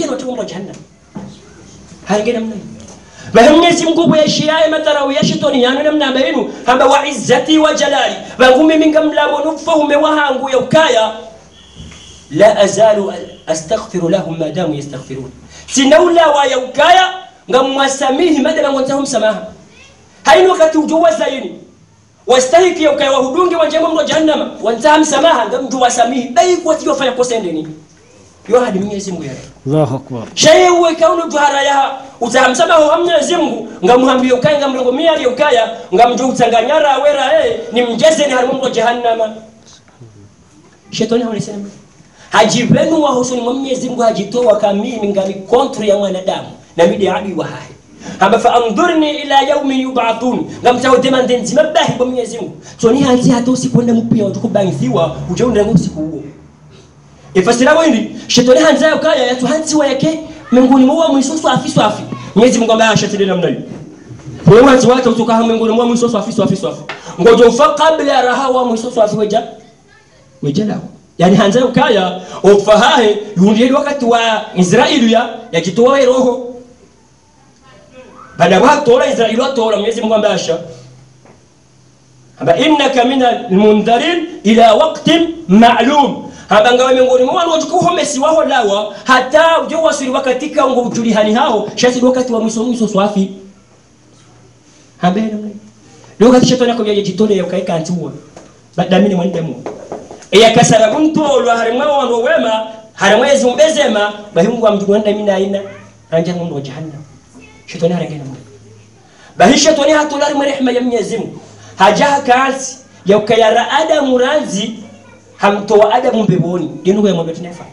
pia ni watu wa jahannam hange namna hiyo bahe mwenyezi mungu bweshiyaye madharau ya shetani yanu namna bainu hamba wa izzati wa jalali bangu mimi ngamlabo nufahume wahangu ya ukaya la azalu astaghfiru lahum ma damu yastaghfirun sinaula wa ya ukaya ngamwasamihi madama ngonzahum samaha haini wakati ujuwa zaini wastahiki ya ukaya wahudungi wanjengo mno jahannama wanzaha msamaha ngamju wasamihi bai kwa tiyo fanya kosa ndeni yo hadi mwenyezi mungu yale Allahu akbar. sheye uwe kaunu juhara yaha utahamsamaho ha mwenyezi mungu ngamuhambie ukaya ngamlongo miyali ukaya ngamju utanganyara wera eh ni mjeze ni harimu mno jahannama shetani hawalisema hajivenu wa husuni mwa mwenyezi mungu hajitoa kamimi ngami kontra ya mwanadamu na midi adui wa hahi hamba fa andhurni ila yaumi yubathun ngamtaudema ndenzima bahi kwa mwenyezi mungu so ni hanzi hata usikwenda mpya utukubangithiwa ujaunda ngo usiku huo ifasira windi shetani hanzi yayo kaya yatu hanzi wa yake mbinguni mwa mwiso swafi swafi mwenyezi mungu ambaye ashatili namna hiyo kwa hanzi wake utoka mbinguni mwa mwiso swafi swafi swafi ngojo ufa kabla raha wa mwiso swafi weja wejalao yani hanza ukaya ofahahe yundiyeli wakati wa israeli ya yakitoa roho baada ya watola israeli watola mwenyezi mungu ambasha amba innaka min almundharin ila waqtin ma'lum hamba ngawe miongoni mwa wanu watukuhomesi waho lawa hata ujo wasiri wakati ka ngo ujulihani hao shasi wakati wa mwiso mwiso swafi hambe namna hiyo wakati shetani akojaje jitole yakaika antua badamini mwandemu eyakasara kuntolwa harimwe wandu wema harimwe ezumbezema bahungu amjugwanda mina aina anja mundu wa jahannam shetani harengena mundu bahi shetani hatulari mwe rehema ya mwenyezi mungu hajaha kaansi yaukayara adamu ranzi hamtoa adamu mbeboni dinu ya mwambe tunefa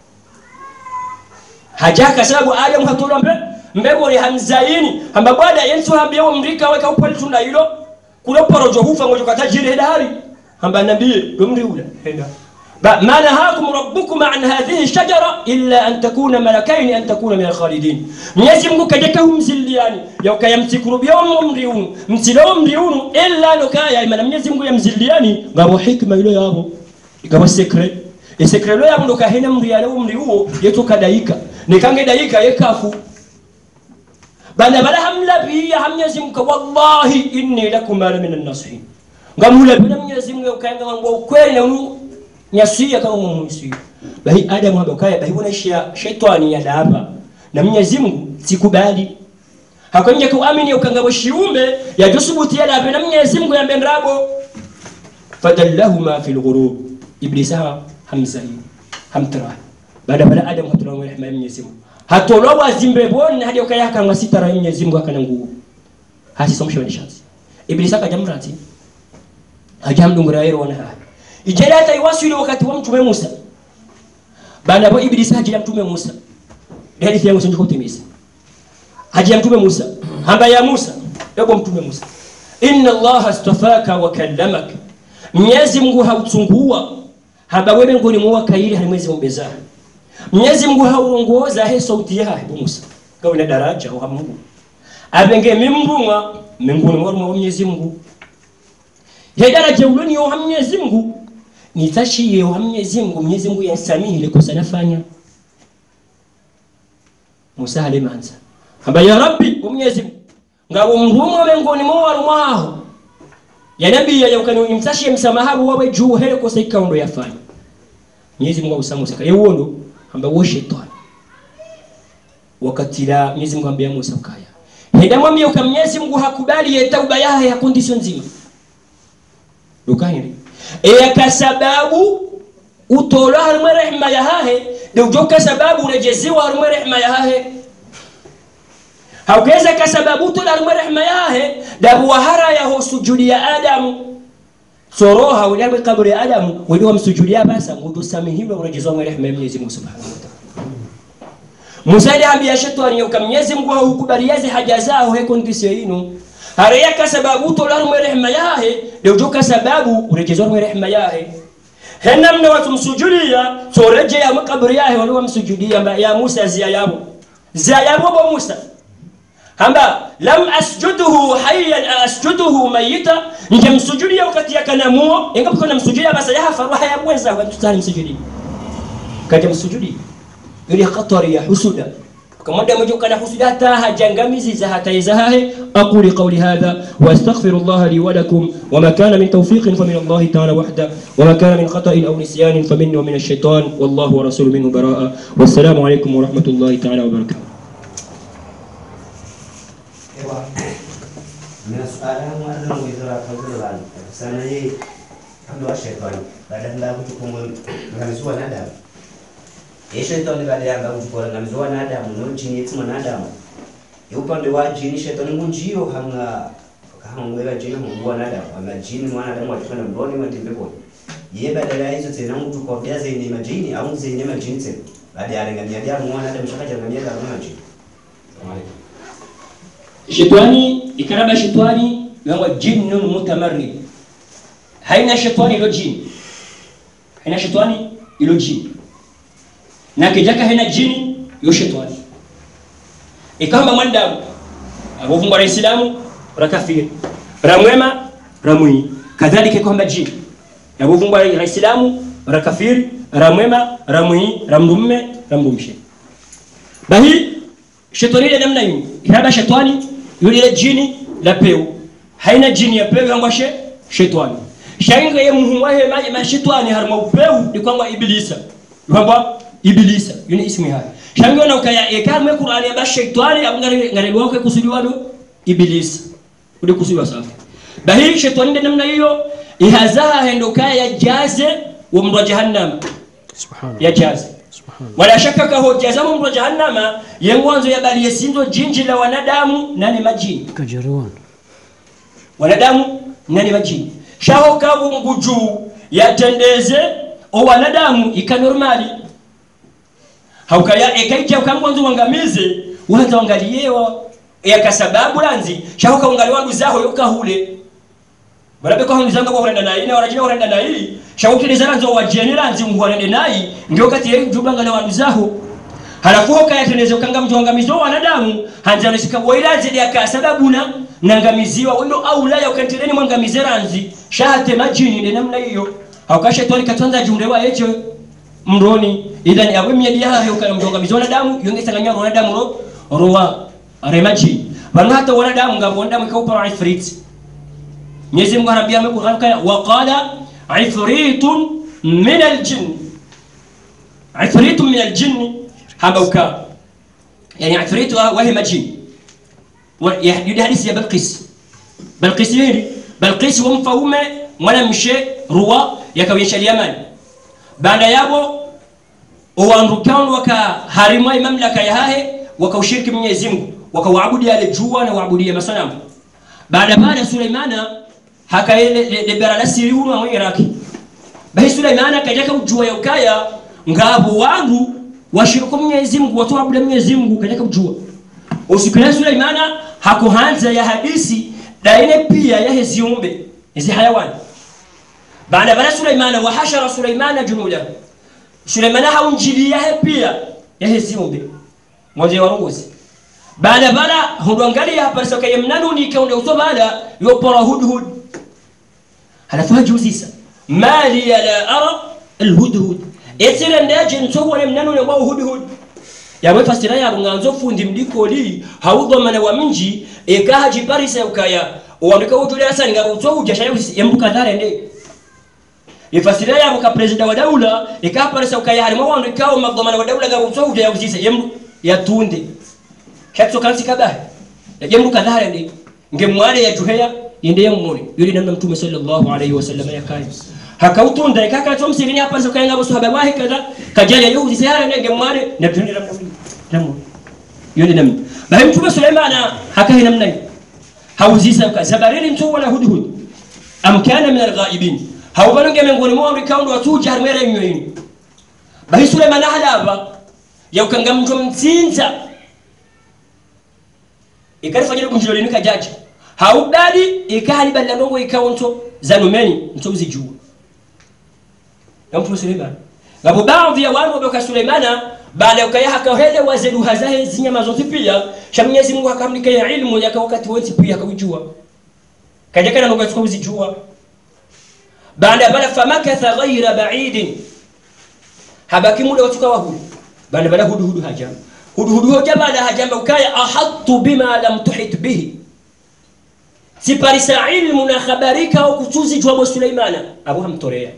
hajaha kasababu adamu hatulwa mbe mbeboni hamzaini hamba bwana yensu hambiyewo mrika weka upali tunda hilo kuloporojo hufa ngojo katajiri hedari hamba nabii dumri ula henda ما نهاكم ربكم عن هذه الشجرة إلا أن تكون ملكين أن تكون من الخالدين mwenyezi mungu kajeka humziliani yaukaya msikuru byomo mriunu msilo mriunu illa nokaya imana mwenyezi mungu yamziliani ngabo hikma ilo yabo ikaba sekre esekre lo yabo ndokahena mriale umri uwo yetu kadaika nikange daika yekafu bana bala hamlabiya hamnyezi mungu wallahi inni lakum la min an-nasihin ngamulabira mwenyezi mungu ukanga ngo ukweli na unu nyasuia kama mumwisi bahi adamu haba kaya bahi bona shia shetani ya daba na mwenyezi mungu sikubali hakonje kuamini ukanga shiume ya dusubuti ya daba na mwenyezi mungu yambendrabo fadallahuma fil ghurub iblisa hamzai hamtra baada baada adamu hatulawa rehema ya mwenyezi mungu hatolwa wazimbe boni hadi ukaya kanga sitara ya mwenyezi mungu akana nguvu hasi somsho ni shansi iblisa kajamrati hajamdungura yero wana haya ijele hata iwasili wakati wa mtume Musa baada hapo ibilisi hajia mtume Musa hadithi yangu sio kutimisa hajia mtume Musa hamba ya Musa yabo mtume Musa inna Allah astafaka wa kallamak Mwenyezi Mungu hautungua hamba wewe ngoni mwa kaili halimwezi mbeza Mwenyezi Mungu hauongoza he sauti yake Musa kawa na daraja wa Mungu abenge mimbunga mbinguni mwa Mwenyezi Mungu hedaraja uloni yo Mwenyezi Mungu nitashiye wa Mwenyezi Mungu Mwenyezi Mungu yansamihi ile kosa nafanya Musa alimanza hamba ya Rabbi wa Mwenyezi Mungu ngabo mrumo mengoni mwa warumwaho ya nabii ya ukani nimtashiye msamahabu wawe juu hele kosa ikaundo yafanya Mwenyezi Mungu usamu saka yewondo hamba wo shetani wakati la Mwenyezi Mungu ambia Musa ukaya heda mwambie uka Mwenyezi Mungu hakubali ye tauba yahe ya condition nzima ukahiri eyaka sababu utola harimwe rehema yahahe deujoka sababu urejeziwa harimwe rehema yahahe haukeza ka sababu utola harimwe rehema yahahe dabuwahara yaho sujudi ya adamu soroha uliabwe kaburi ya adamu weliwa msujudia basa ngudusamihilwa urejezwa mwe rehema ya mwenyezi mungu subhanahu wa ta'ala musa iliambia shetani yoka mwenyezi mungu haukubaliaze haja zao hekondisio inu hareyaka sababu tolarumwe rehema yahe deujoka sababu urejezwarumwe rehema yahe henamne watumsujudia soreje ya makaburi yahe waliwa msujudia mba ya musa zia yabo zia yabo bo musa hamba lam asjuduhu hayyan asjuduhu mayita nje msujudia wakati yakanamuo ingapo kuna msujudia basa yaha faruha ya mweza wa tutani msujudia kaja msujudia ili khatari ya husuda kama da mojo kana husuda ta hajangamizi za hata izahahe aquli qawli hadha wa astaghfirullah li wa lakum wa ma kana min tawfiqin fa min Allah ta'ala wahda wa ma kana min khata'in aw nisyanin fa minni wa min ash-shaytan wallahu wa rasuluhu minhu bara'a wassalamu alaykum wa rahmatullahi ta'ala wa barakatuh Ewa, mina suala yangu hata mwizora kazuri bana. Sana ye ndo shetani. Baada nda kuchukua ngamizwa na damu. Ye shetani baada ya kuchukua ngamizwa na damu no jini yetu na damu. Ye upande wa jini shetani ngunjio hamna hamwela jini hungua na damu. Ama jini mwana damu atafanya mboni matembe kwa. Ye badala ya hizo tena mtu kwa vya zenye majini au zenye majini tena. Baada ya rengania damu mwana damu shaka jangamia damu na majini. Assalamu alaikum. shetani ikaraba shetani yangwa jinnun mutamarrid haina shetani ilo jini haina shetani ilo jini na kijaka haina jini yo shetani ikamba mwanadamu avovungwa islamu rakafiri ramwema ramwi kadhalika kwamba jini yavovungwa islamu rakafiri ramwema ramwi ramdumme ramdumshe bahi shetani ile namna hiyo iraba shetani yule jini la peu haina jini ya peu yangwa she shetani shanga ye muhumwa he ma ma shetani harma peu ni kwamba ibilisa kwamba ibilisa yule ismi haya shanga na ukaya ekamwe qur'ani ya shetani abungari ngari wako kusudiwa do ibilisa ule kusudiwa safi bahi shetani ile namna hiyo ihazaha hendo kaya jaze wa mwa jahannam subhanallah ya jaze subhanallah wala shaka ka hoja za mungu wa jahannama yengwanzo ya bali yesindo jinji la wanadamu nani majini kajeruan wanadamu nani majini shaho kabungu juu yatendeze o wanadamu ikanormali haukaya ekaija ukangwanzo wangamize waza wangaliewa yakasababu lanzi shaho kaungaliwa nduzaho yokahule barabe ko hanzanga ko horenda nayi na warajina horenda nayi shawukiriza ranzo wajeni ranzi muhorende nayi ndio kati ya jubanga na wanduzaho halafu hoka yateneze ukanga mjongamizo wanadamu hanza nisika wairanzi ya kasababuna nangamiziwa wendo au la ya ukantireni mwangamize ranzi shahate majini de namna hiyo haukashe tori katonza jumrewa yecho mroni idhan yawe miadi ya hayo kana mjongamizo wanadamu yongesa nganya wanadamu ro rowa remaji bana hata wanadamu ngabo wanadamu kaupa ifrit Mwenyezi Mungu anaambia Qur'an kaya waqala ifritun min aljinn ifritun min aljinn habauka yani ifrit wa hiya majin yahdi hadisi ya Balqis Balqis yini Balqis wa mfaume mwanamshe ruwa yakawisha Yaman baada yabo uwandukan wakaharimwa mamlaka ya hahe wakaushiriki Mwenyezi Mungu wakawaabudia yale jua na waabudia masanamu baada baada Suleimana hakaelebera la siri uno wa Iraki bahi Suleimana kajaka ujua ya ukaya ngabo wangu washiriko Mwenyezi Mungu watu waabudia Mwenyezi Mungu kajaka ujua usikile Suleimana hakuhanza ya hadisi daine pia ya heziumbe hizi hayawani baada baada Suleimana wa hashara Suleimana junuda Suleimana haunjilia he pia ya heziumbe ngoje warongozi baada baada hudangalia hapa soka yemnanu ni kaunde uso baada yopora hudhud halafu hajuzisa mali la ara alhudhud etire ndaje nsobo yemnanu ne wao hudhud yawe fasira ya nganzo fundi mdiko li haudhamana wa mji ekaha jiparisa ukaya uandika ujule hasa ngabo uso ujashaya yembuka dhare ndi ifasira ya ka president wa daula ekaha parisa ukaya harimo waandika magdhamana wa daula ngabo uso ujaya uzisa yem yatunde hatso kansi kabahe yajemru kadhare ndi ngemwale ya juheya yende yamuri yuri namna mtume sallallahu alayhi wasallam yakai hakautunda ikaka to msivini hapa so kayenga bosu haba wahi kaza kajaja yuzi sayara nge ngemwale na tundi namna namu yuri namna bahe mtume sulaimana hakahi namna hiyo hauzisa ka zabarili mtu wala hudhud am kana min alghaibin haubalunge miongoni mwa rikaundo watuja harmera nyoyini bahe sulaimana halaba yaukanga mtu mtsinza ikalifanyira kunjiro linu kajaji haudadi ikali balla ndongo ikaonto zanumeni mtozi juu na mtu Suleiman ngabo baadhi ya watu waboka Suleimana baada ya kaya hakahele wazedu hazahe zinyama zote pia sha Mwenyezi Mungu akamlika ya ilmu yaka wakati wote pia akujua kaja kana ndo kwa uzijua baada bala famakatha ghaira ba'idin habaki muda watuka wa huyu bana bala hudu hudu hajamba hudu hudu hoja bala hajamba ukaya ahattu bima lam tuhit bihi siparisa ilmu na khabarika au kuchuzi jwabo suleimana abu hamtorea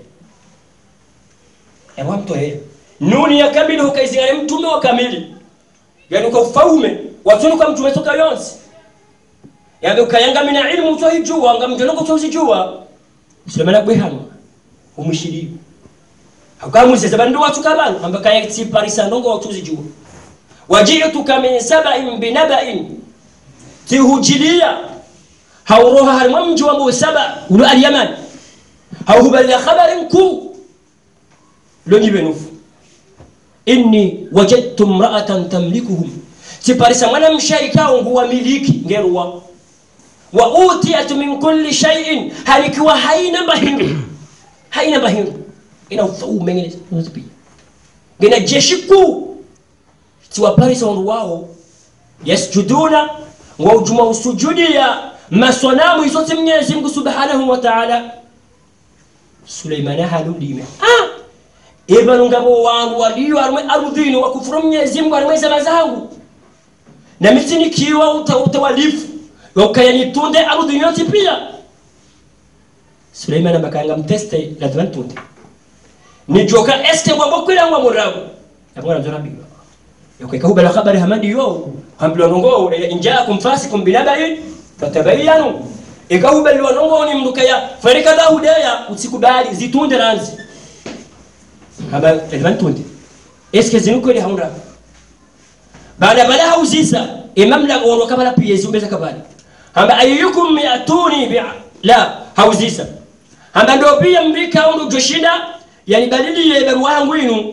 abu hamtorea nuni ya kamili hukaizingane mtume wa kamili yani ukaufaume watuni kwa mtume toka yonsi yabe ukayanga mina ilmu utohijua ngamjonoko utozijua sulemana bwehanwa umushiriwe akamuziza bandu watu kabanu amba kaya siparisa ndongo watuzijua waji'tuka min saba'in binaba'in tihujilia hauroha harimwa mji wa mbu saba ulo alyaman hauhubalila khabarin ku lonyibe nufu inni wajadtu mra'atan tamlikuhum siparisa mwana mshaikao nguwa miliki ngeruwa wa utiyat min kulli shay'in halikiwa haina mahindu haina mahindu ina ufaume ngine nozipia ngina jeshi kuu tiwaparisa wandu wao yasjuduna wa ujuma usujudia masanamu isote mwenyezi mungu subhanahu wa ta'ala suleimana haludime ah ibanu ngabo wangu waliyo arumwe arudhini wakufuru mwenyezi mungu arumwe zama zangu na mitini kiwa uta utawalifu wakayanitunde arudhini yote pia suleimana bakanga mteste lazima ntunde nijoka eske ngwabo kwila ngwa murabu yabona nzora biwa yokweka hubala khabari hamadi yo hambilwa nongo injaakum fasikum binabai fatabayanu ikahubaliwa nongo ni mnduka ya farika da hudaya usikubali zitunde ranzi haba lazima ntunde eske zinukweli haunda baada bala hauzisa imam la woro kabala pia ziumbeza kabala hamba ayyukum yatuni bi la hauzisa hamba ndo pia mbika undu joshinda yani badili ya barua yangu inu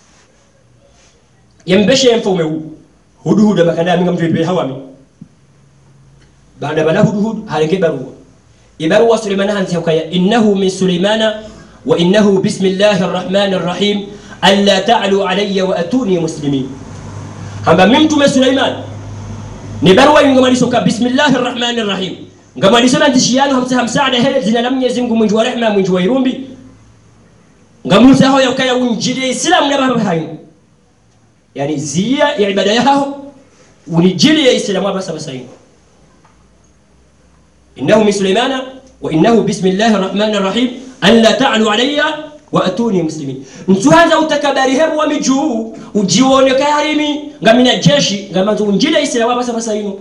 yembeshe mfume huu hudu hudu makanda minga mtu hawami baada bala hudu hudu halenge barua ibarua Suleiman hanzi hukaya innahu min Suleimana wa innahu bismillahir rahmanir rahim alla ta'lu alayya wa atuni muslimin hamba mimtume Suleiman ni barua yungamalisho ka bismillahir rahmanir rahim ngamalisho na ndishiyano hamsa hamsaada hele zina la Mwenyezi Mungu mwingi wa rehema mwingi wa irumbi ngamusa ho yakaya unjili islam na baba hayo yani zia ya ibada yao unijili ya islam baba sasa hiyo innahu min sulaimana wa innahu bismillahir rahmanir rahim an la ta'lu alayya wa atuni muslimin mtuanza utakabari hebu wa mijuu ujione karimi ngamina jeshi ngamanzo unjili ya islam baba sasa hiyo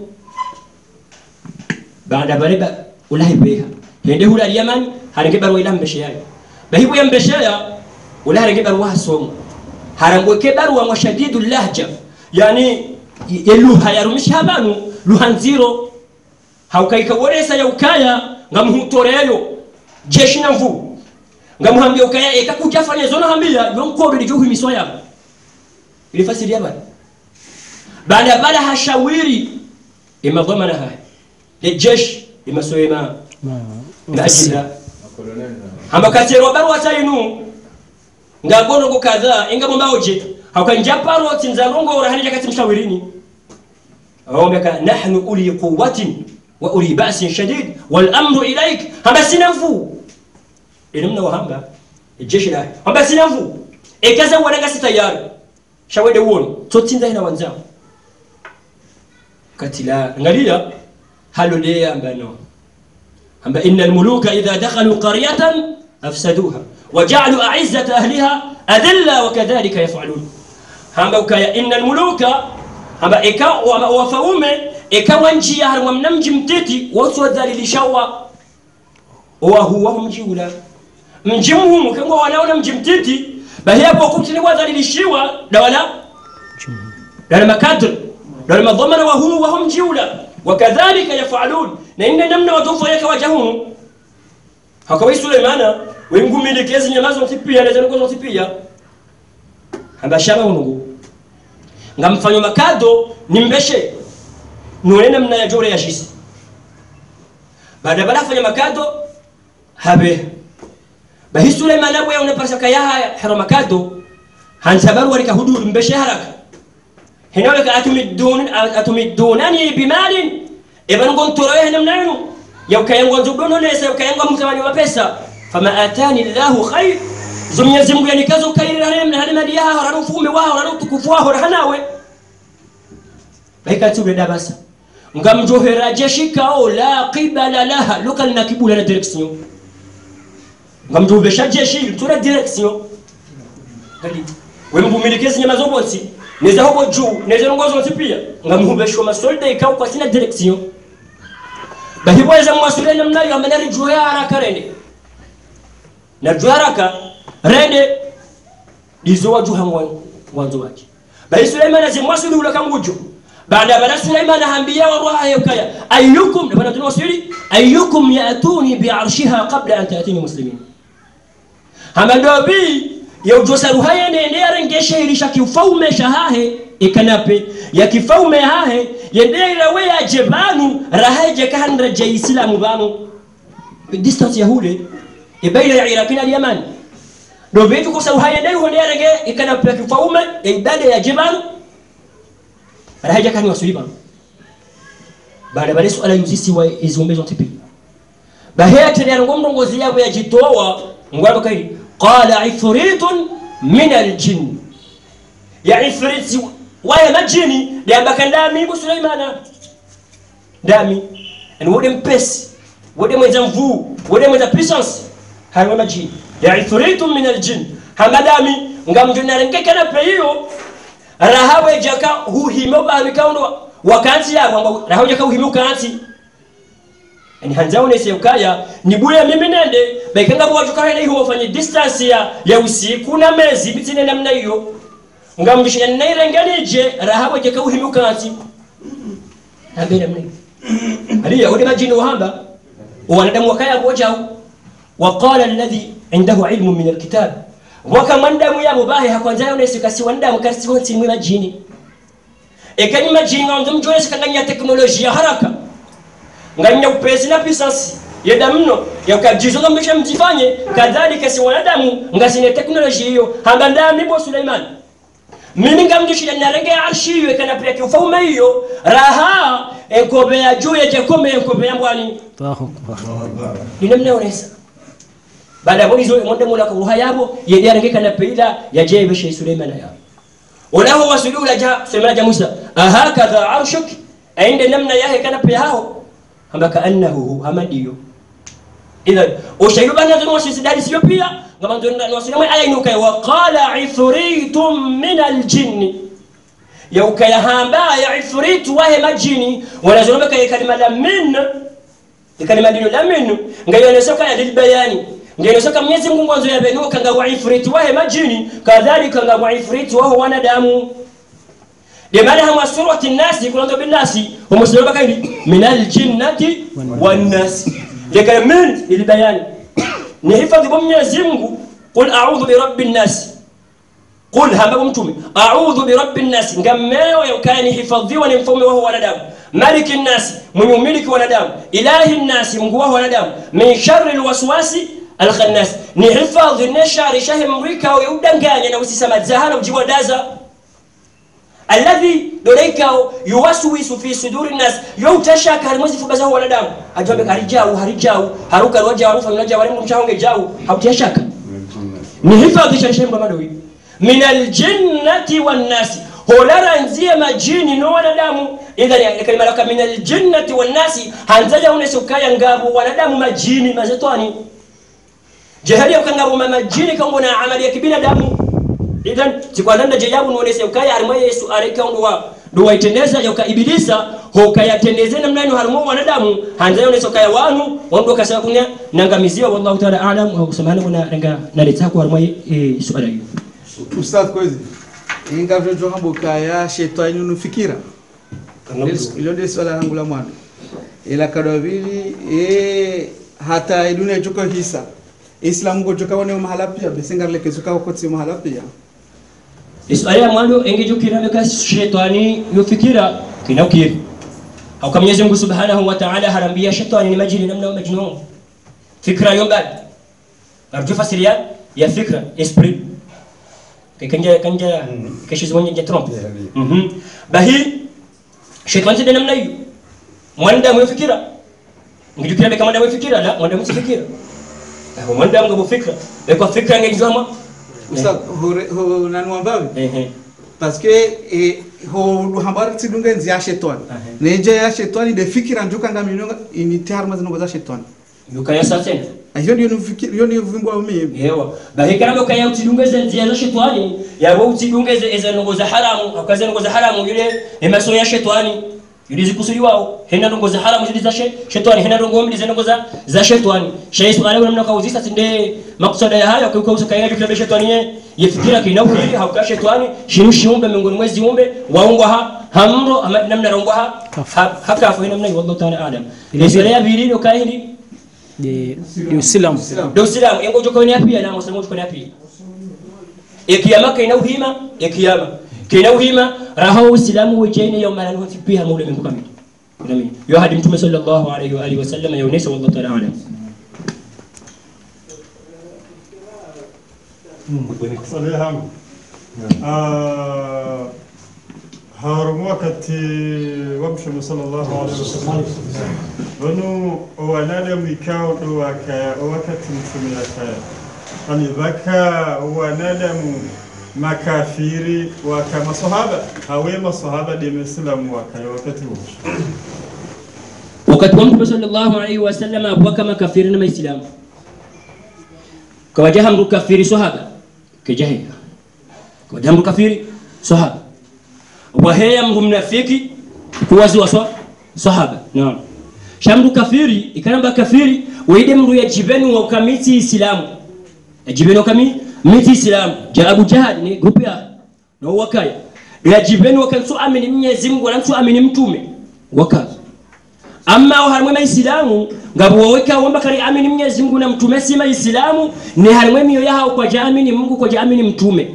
baada bariba ulahi beha hende hula yaman haringe barwa ila mbeshe yayo bahibu ya mbesheya ula haringe barwa hasomo harangweke barwa mwa shadidu lahja yani ye luha yarumisha abantu luha nziro haukaika woresa ya ukaya ngamuhutoreyo jeshi na mvu ngamuhambia ukaya eka kujafanya zona hambia yonkodo lijuhu miswa yabo ilifasiri yabana baada bala hashawiri imadhamana haya lejeshi imasoema ngajira ambakaterwa barua tainu ngagonongo kadhaa ingamo mbaoje haukanja paroti nzalongo urahanija kati mshawirini awombeka nahnu uli quwwatin wa uli ba'sin shadid wal amru ilaik hamba sinafu ilimna wahamba jeshi la hamba sinafu ekaza wanaga sitayari shawede won totinda ina wanzao katila ngalia halolea ambano amba inna almuluka idha dakhalu qaryatan afsaduha وجعلوا أعزة أهلها أذلة وكذلك يفعلون hamba ukaya inna almuluka hamba eka wafaume eka wanjia harwa mnamji mtiti wote wadhalilishawa wahuwa mji ula mji muhumu kengwa wanaona mji mtiti bahiyapo kutini wadhalilishiwa dawala dawala makadr dawala madhamana wahumu wahum mji ula wakadhalika yafalun na inna namna watofa yaka wajahumu hakawai suleimana wengumilekezi nyamazo ntipia lezanuko ntipia ambashaba unungu ngamfanyo makado nimbeshe none namna ya jore ya shisi baada bala fanya makado habe bahi Suleiman bwe unapasa kaya haya hero makado hansabaru walika hudur mbeshe haraka hinaweka atumidun atumidunani bimalin ibn gontoro namna yenu yaukayango nzudono lesa yaukayango mtamani wa pesa fama atani llahu khair zo mwenyezi mungu yanikazo ukairira hane mali yaho rano ufume waho rano utukufu waho rahanawe baikati ule dabasa ngamjohera jeshikao la qibala laha lokal na kibula na direction ngamjovesha jeshi tura direction Kadi, we mvumilikezi nyama zobonsi neza hobo juu neza ngozo nsi pia ngamhubeshwa masolda ikao kwa sina direction bahibweza mwasule namna yo amenari juu ya haraka rende na juu haraka rende dizo waju hangwa wanzo wake bahi Suleiman azimwasuli ula kangujo baada bana Suleiman hambia wa ruha yakaya ayyukum da bana tunwasili ayyukum yatuni bi arshiha qabla an ta'tini muslimin hamadobi ya ujosa ruhaya nende arengesha ilisha kifaume shahahe ikanape ya kifaume hahe yendera we ya jebanu rahaje kahandra je islamu banu distance ya hule ibaila ya iraki na yaman do vitu kwa sababu haya dai hone arenge ikanape ya kifaume ya ibada ya jebanu rahaje kani wasuliba baada baada suala yuzisi wa izombezo tipi bahaya tena ngomrongozi yabo yajitoa ngwado kaidi qala ifritun min aljin ya ifrit waya majini da ambaka ndami bu sulaimana ndami and wode mpesi wode mwenza mvuu wode mwenza puissance hayo majini ya ifritun min aljin hamadami ngamjunarengekana peyo rahawe jaka huhimo bahikaundo wakansi yabo rahawe jaka huhimo kansi ni hanzao ne seukaya ni bure mimi nende baikanga bwa tukana hiyo wafanye distance ya ya usiku na mezi bitine namna hiyo ngamjishanya nairenganije rahawe je kauhimuka ati ambere mne aliya udi majini wahamba wanadamu wakaya bojao وقال الذي عنده علم من الكتاب وكمنdamu yabo bahe hakwanzayo nese kasi wandamu kasi wonsi mwe majini ekani majini ngam mjone sikanganya teknolojia haraka nganya upesi na pisasi yeda mno yakajizo ngambisha mjifanye kadhalika si wanadamu ngasine teknolojia hiyo hamba ndami bo Suleiman mimi ngamjishira narenge arshi hiyo kana pia kiufaume hiyo raha enkobe ya juu ya jakome enkobe ya mbwani ina mnaonesa baada ya hizo monde mola kwa ruha yabo yedi arenge kana peila ya jebe shi Suleiman ya wala huwa sudula ja Suleiman ja Musa ahakadha arshuk ainde namna yahe kana pia hao amba kaannahu hamadiyo idhan ushaidu bana zunu wasisidadi sio pia ngama ndio wasinama aya inuka wa qala ifritun min aljinn ya ukaya hamba ya ifrit wa he majini wala zunu baka kalima la min kalima dino la min ngayo nesoka ya dilbayani ngayo nesoka Mwenyezi Mungu mwanzo ya benu kanga wa ifrit wa he majini kadhalika kanga wa ifrit wa wanadamu لماذا هم سورة الناس يقولون بالناس هم سورة بكاين من الجنة والناس لكن من للبيان نحفظ بمنيزي Mungu قل أعوذ برب الناس قل هم متومي أعوذ برب الناس نجمعه يكان حفظيوا نفهم وهو وندام ملك الناس من يملك وندام إله الناس من وهو وندام من شر الوسواس الخناس نحفظ النشار شهم مريكا ويودن كان ينوسي سمات زهانا وجيوا دازا alladhi doleikao yuwaswisu fi suduri nnas youtashaka harimwezi fubazaho wanadamu ajabe harijau harijau haruka roja warufa mnaja warimbu mshahonge jau hautiyashaka ni hifadhi shashemba madowi min aljinnati wannasi holara nzie majini no wanadamu idhani kalima laka min aljinnati wannasi hanzaja unese ukaya ngabu wanadamu majini mazetwani jehali ukangabo majini kangona amali ya kibinadamu idan sikwananda je yabu nonese ukaya harimo yesu areka ndo ndo waitendeza yoka ibilisa hokayatendeze namna ino harimo wanadamu hanza yonese ukaya wanu wando kasaba kunya nangamizia wallahu ta'ala a'lam wa subhanahu wa ta'ala naleta kwa harimo e, suala hiyo ustadh kwezi ingavyojo hambo kaya shetani unufikira ilo ndio swala langu la mwanzo ila kadwa vili e hata idunia joko hisa islam go joka wone mahala pia besengarle kezuka ko tsi mahala pia Isaya ya mwanzo engejukira meka shetani yofikira kinaukiri au kama Mwenyezi Mungu Subhanahu wa Ta'ala harambia shetani ni majini namna majnun fikra yombad arju fasiria ya fikra esprit kanja kanja keshi zwenye je trompe mhm bahi shetani tena namna hiyo mwanda mwefikira ngejukira meka mwanda mwefikira la mwanda mwefikira mwanda mwefikira kwa fikra ngejua Usa hore ho nanua mbavi ehe parce que eh, ho hambari tidunga nzi ya shetani Ahe. neje ya shetani de fikira njuka ngaminonga ini tarma zinongo za shetani yukaya satena hiyo ndio nifikiri hiyo ndio vimbo wa mimi yewa bahikana ukaya utidungeze nzia za shetani yabo utidungeze eza nongo za haramu akaza nongo za haramu yule emaso ya shetani yule zikusudiwao hena nongo za haramu zile za she- shetani hena nongo mbili za nongo za za shetani shay swala wala mnaka uzisa tinde maksada ya haya kwa usa kaya kile shetani ye yefikira kina hili hauka shetani shinu shiumbe miongoni mwezi umbe waungwa ha hamro ama namna rongwa ha ha- hakafu hena mna wallahu ta'ala alam ile zile ya bililo kaidi de de Uislamu ndio Uislamu yango joko ni api na Muislamu joko ni api ikiyama kaina uhima ikiyama kaina uhima raha Uislamu wajene yawm la nufi pia maula min kamili Amin. Yo hadi Mtume sallallahu alayhi wa alihi wasallam yaonesha wallahu ta'ala alam. swali yangu Ah, harum wakati wa mtume sallallahu alaihi wasallam wanu wanadamu ikao ndo wakaya wakati mtume yakaya ani dhaka wanadamu makafiri waka masahaba hawe masahaba de mislamu wakaya wakati huo Wakati wa Mtume sallallahu alayhi wasallam abuwa kama kafiri na Maislamu. Kawajaha mtu kafiri sahaba kijahili. Kawajaha mtu kafiri sahaba. Waheya mtu mnafiki kuwazi wa swa- sahaba. Naam. Shamdu kafiri ikanamba kafiri waide mtu ya jibeni wa kamiti Islamu. Ya jibeni wa kamiti miti Islamu. Ja Abu Jahal ni grupu ya na wakaya. Ya jibeni wa kansu amini Mwenyezi Mungu na mtu amini mtume. Wakaya amma aho harimwe maisilamu ngabo wowe ka wamba kari amini mwenyezi mungu na mtume si maisilamu ni harimwe miyo yahao kwa jaamini mungu kwa jaamini mtume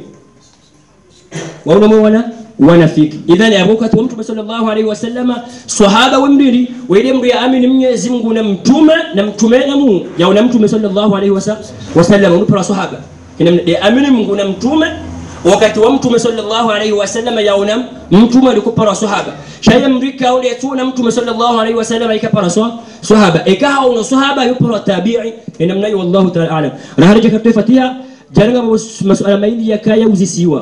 wauna mwana wanafiki idhan ya wakati wa mtume sallallahu alaihi wasallama sahaba wembili waile mndu ya amini mwenyezi mungu na mtume na mtume na mungu yauna mtume sallallahu alaihi wasa- wasallam unupara sahaba ina ya amini mungu na mtume wakati wa mtume sallallahu alaihi wasallam yaona mtume alikupara sahaba shaya mrika ule tuna mtume sallallahu alaihi wasallam ikapara swa- sahaba ikaha una sahaba yupara tabi'i ina mnayi wallahu ta'ala alam raharija kaptefatia jaranga masuala maili yakaya uzisiwa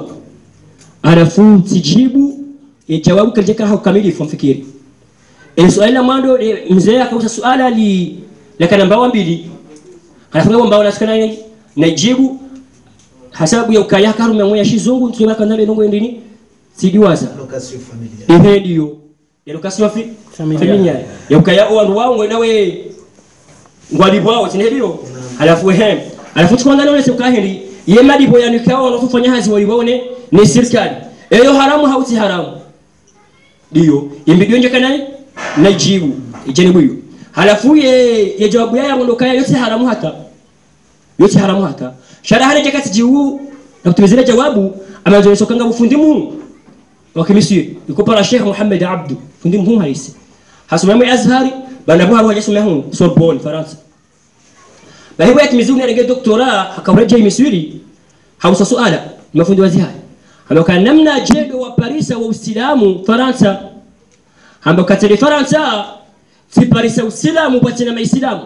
alafu tijibu e, jawabu kalijaka hao kamilifu mfikiri e, swali la mwando e, mzee akausa swala li la kana mbawa mbili anafunga mbawa nasikana na najibu hasabu ya ukaya karume mwe shizungu tukima kana ndongo ndini sidiwaza Location familiar. ehe ndio ya lokasi wa fi familia ya ukaya owandu wao ngwe nawe ngwali bwao tinelio alafu ehe alafu tukwanza none sekahindi ye madibo yanikao no kufanya hazi walibone ni serikali eyo haramu hauti haramu ndio imbidio nje kana najibu ijeni hiyo halafu ye ye jawabu yao ndo kaya yote haramu hata yote haramu hata shara hale jakati jiu na kutumizile jawabu amazoesha kanga bufundi mu wa kimisiri yuko para Sheikh Muhammad Abdu fundi mu halisi hasoma mu Azhari bana bwa hajasoma hu Sorbonne France bahibu yatimizuni arenge doktora akawareje misiri hausa suala mafundi wa zihari ambao namna jedo wa Parisa wa Uislamu Faransa ambao katili Faransa si Parisa Uislamu bwatina maislamu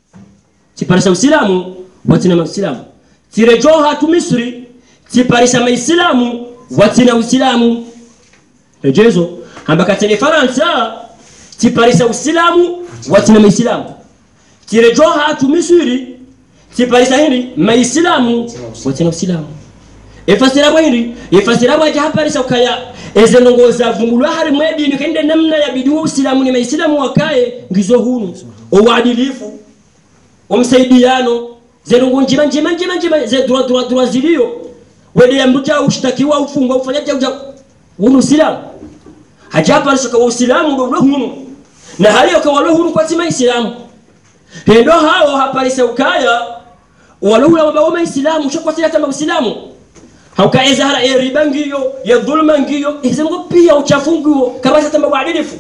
si Parisa Uislamu bwatina maislamu tirejoha tu Misri si Parisa maislamu bwatina Uislamu rejezo ambao katili Faransa si Parisa Uislamu bwatina maislamu tirejoha tu Misri si Parisa hindi maislamu bwatina Uislamu efasira bwiri efasira bwaja haparisa ukaya eze ndongoza vumbulwa hari mwedini kende namna ya bidiwa usilamu ni maisilamu wakaye ngizo hunu uadilifu umsaidiano zerungu njima njima njima njima ze dura dura dura zilio wede ya mruja ushtakiwa ufungwa ufanyaje uja hunu usilamu hajapa risaka wa usilamu ndo ule hunu na hali ukawalo hunu kwa tima isilamu hendo hao haparisa ukaya walula wabao maisilamu shakwa sila tamba usilamu haukaeza hara ya riba ngiyo ya dhulma ngiyo izengo pia uchafu ngiyo kabisa tamba uadilifu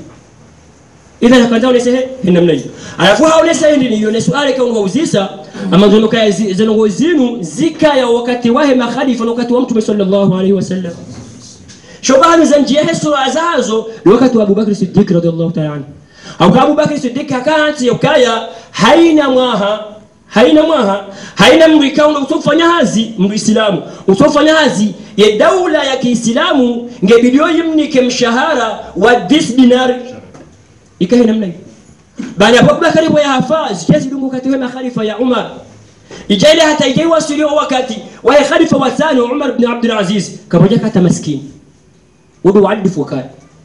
idha nakanda unesehe hinamna hiyo alafu haonesa hindi niyo ne suale kwa ungauzisa ama ndio kaya zengo zinu zika ya wakati wahe makhalifa na wakati wa mtume sallallahu alaihi wasallam shobani za njia hesu azazo ni wakati wa Abubakar Siddiq radhiallahu ta'ala anhu au Abu Bakr Siddiq hakanti ukaya haina mwaha haina mwaha haina mndu ikaundo utofanya hazi mndu islamu utofanya hazi ye daula ya kiislamu ngebidio yimnike mshahara wa this dinar ikahe namna hiyo bani abubakari bwe yafa zikazidungu katiwe makhalifa ya umar ijaile hata ijaiwasiliwa wakati waye khalifa wa tano umar bni abdulaziz kamoja kata maskini wudu waadifu wakati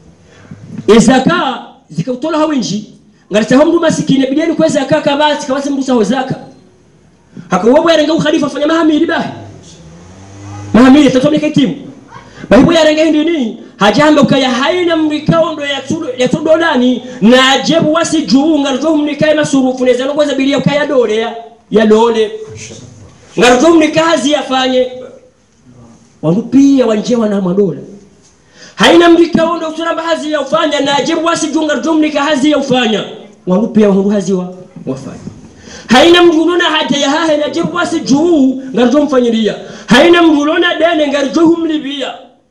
izaka zikautola winji ngaritaho mndu masikini bideni kwa zaka kabati kabati mndu saho zaka hakawobo yarenga ukhalifa fanya mahamiri bahi mahamiri tatomeka timu bahibo yarenga hindini hajamba ukaya haina mrikao ndo yatudolani na ajebu wasi juu ngarjo mnikaye masurufu neza ngoza bilia ukaya dole ya ya dole ngarjo mnikazi yafanye wandu pia wanje wana madola haina mrikao ndo uturamba hazi ya ufanya na ajebu wasi juu ngarjo mnika hazi ya ufanya wandu pia wandu hazi wa wafanya haina mdulona hata ya hahe na jebu wasi juu ngarjo mfanyiria haina mdulona dene ngarjo humlibia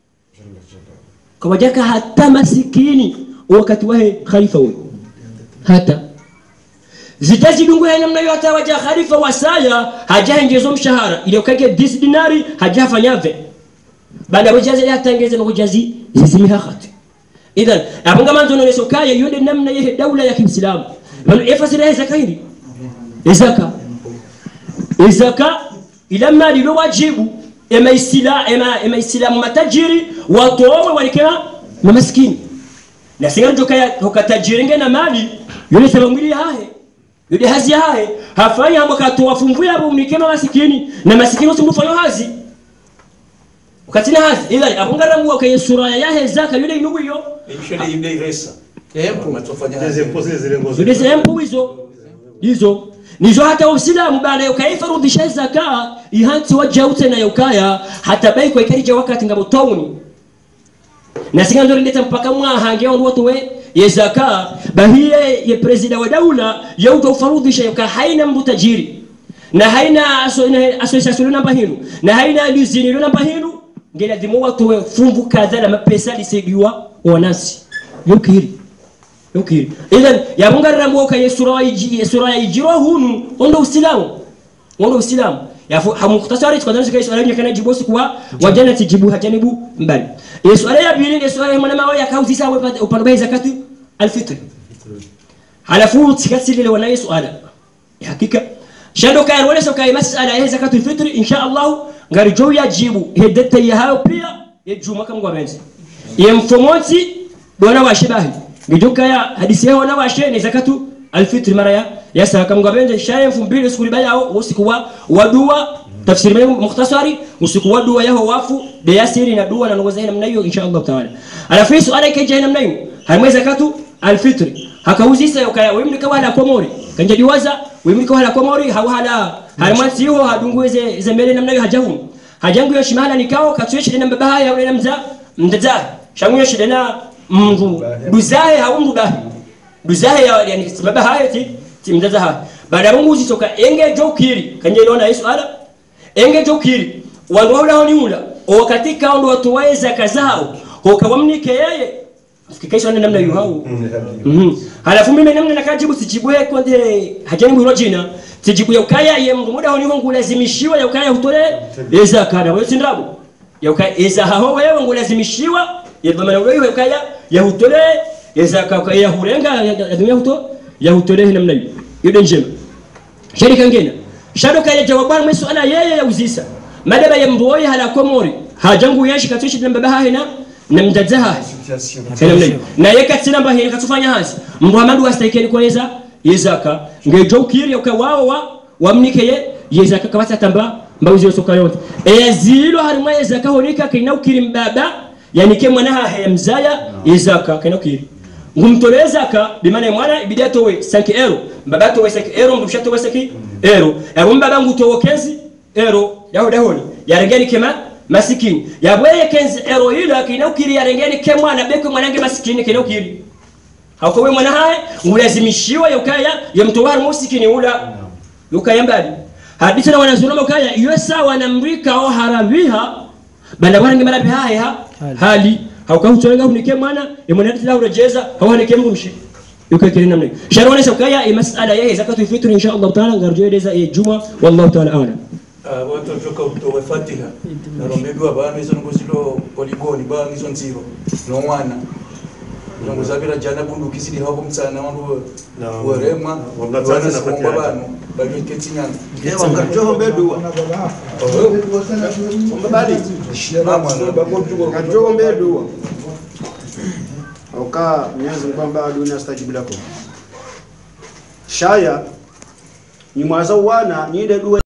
kawajaka hata masikini wakati wahe khalifa huyo hata zitazidungu ya namna hiyo hata waja khalifa wasaya hajahengezo mshahara ile ukake dis dinari hajafanyave baada ya wajazi hatangeze na wajazi zisimiha khati idhan abunga manzo no sokaya yonde namna yehe daula ya kiislamu bal efasira zaka hili zaka zaka ila mali lo wajibu ema isila ema ema islamu matajiri watowe walikema na maskini na singa njoka ya hokatajiri nge na mali yule sema mwili hahe yule hazi hahe hafanya hapo katoa fumbu ya unikema masikini na masikini usimfanya hazi ukatina hazi ila abungara mu kwa sura ya yahe zaka yule inugu hiyo Ishole ibne iresa. Tempo. Matofanya Zile zile zile ngozi. yule zempu hizo hizo nizo hata usilamu baada ukaifarudhisha zaka ihanti wajaute na yokaya hata bai kwa ikarija wakati ngabo tauni na singa ndo ndeta mpaka mwahange on watu we ye zaka bahiye ye presida wa daula yauta ufarudhisha yoka haina mbu tajiri na haina association namba hinu na haina luzini namba hinu ngela dimo watu we fumbu kadha na mapesa lisaidiwa wanasi yokiri yokiri idhan yabungarira mwoka yesura wa iji yesura ya ijiro hunu ondo usilamu ondo usilamu yafu hamuktasari tukadana sikai swala nyakana jibosi kwa wajana tijibu hajanibu mbali yesuala ya bili yesuala ya mwana mawe yakauzi sawa upande wa zakatu alfitr halafu tikasilile wana yesuala hakika shando kaya wala so kaya masala ya zakatu alfitr insha Allah ngari jo yajibu hedeta ya hayo pia yejuma kama ngwabenzi yemfomonsi bwana wa shibahi ngijuka ya hadisi yao na washe ni zakatu alfitr mara ya ya saka mgabenje shaye mfumbili siku libaya usiku wa wadua tafsiri mimi mukhtasari usiku wa dua yao wafu de yasiri na dua na ngoza namna hiyo insha Allah taala alafu suala ikaja namna hiyo haimwe zakatu alfitr hakauzisa yokaya wimni kwa hala komori kanja diwaza wimni kwa hala komori hawala harimwansi hiyo hadunguze zembele namna hiyo hajahum hajangu yo shimala nikao katuyeshe na baba haya ule namza mdaza shangu yo shidena mndu duzahe haundu bahi duzahe ya yani baba haya ti ti mdaza ha baada ya mungu zitoka enge jokiri kanje inaona Yesu ala enge jokiri wandu wala honi ula o katika ndo watu waweza kazao hokawamnike yeye fikisha na namna hiyo hao mhm halafu mimi namna nakajibu sijibu yake konde hajani mwiro jina sijibu ya ukaya ye mndu muda honi wangu lazimishiwa ya ukaya hutole eza kana wewe sindabu ya ukaya eza haho wewe wangu lazimishiwa ya dhamana wewe ukaya ya hutole eza ka ya hurenga ya dunia huto ya hutole namna hiyo hiyo njema shirika ngine shado kaya jawabu mwesu ana yeye ya uzisa madaba ya mndu woye hala komori hajangu yeshi katuishi na baba hahina na mdadzaha Fenamne. na yeka tsina mba hili katufanya hasi muhammadu wastaikeni kwa yeza yezaka ngejo ukiri uka wao wa wamnike ye yezaka kabata tamba mbauzi yosoka yote ezilo harimwa yezaka honika kina ukiri mbaba yani ke mwana ha mzaya yezaka kina ukiri ngumtole zaka bimana mwana ibidi atowe 5 euro mbaba atowe 5 euro mdusha atowe 5 euro ero mbaba ngutowe 15 euro yaho dahoni yarengeni kema masikini yabweye kenzi ero ila kina ukiri yarengeni ke mwana beko mwanange masikini kina ukiri hauko we mwana haye ngulazimishiwa yokaya yamtowar musikini ula yokaya mbali hadithi na wanazulama ukaya iyo sawa na mrika o harabiha bala warange marabi haye ha hali hauka hutolenga unike mwana yemwana tila urejeza hawanike mrumshi yuko kile namna hiyo sharwana sokaya e masala yeye zakatu fitri insha Allah taala ngarjoeleza e juma wallahu taala a'lam watotoka utowe fatiha narombedwa bana izo ngozilo poligoni bana izo nziro nomwana ngozabira jana bunduki zili hapo mtsana wandu werema wamnatsana na kuomba fatiha. bano baliketsinyana Ewa ngatoho mbedua. Mbabali. Ngatoho mbedua. Oka Mwenyezi Mungu kwamba dunia stajibu lako. Shaya ni mwaza wana ni ile dua